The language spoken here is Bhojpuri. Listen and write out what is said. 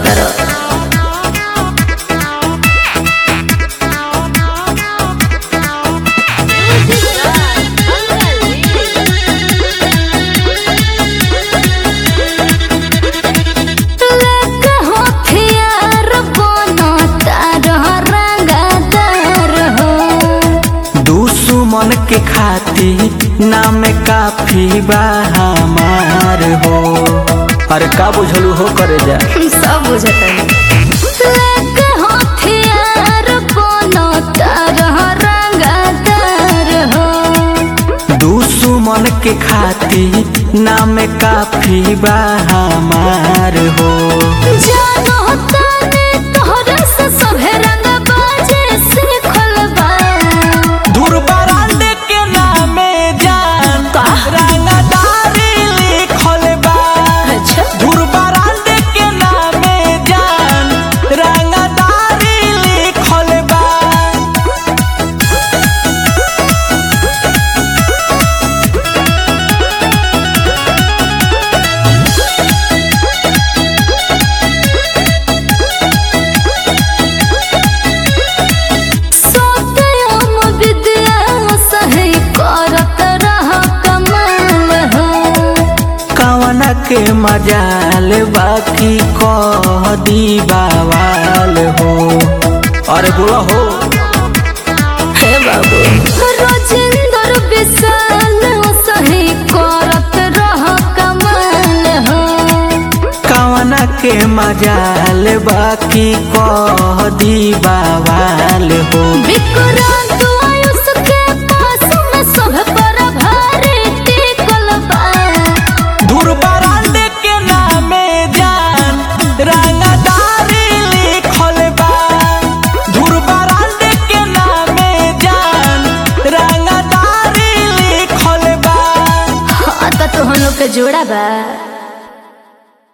करत रह लेके होठियार बनता रह रंगदार हो दुश्मन के खाती नाम काफी बा हमार हो अरे का बुझलू हो करे जा सब बुझता लेके होठियार बनता रह रंगदार हो दुश्मन के खाती नाम काफी बा हमार हो जानो ताने तोहरा से सभे रंग बाजे सीखल बा दुर्बरांड के नामे जान रंगदारी लिखल बा अच्छा दुर्बरांड के नामे जान रंगदारी लिखल बा सत्यम विद्या सही करत रह कमाल हो कवना के मजाल बाकी कह दी बावाल हो अरे बोला हो हे बाबू रोजिंदर विशाल सही करत रह कमाल हो कवना के मजाल बाकी कह दी बावाल हो विक्रांत आयुष के पास में सब पर भारी टिकल बा दुर्बरांड के नामे जान रंगदारी लिखल बा दुर्बरांड के नामे जान रंगदारी लिखल बा हाँ तो हम लोग के जोड़ा बा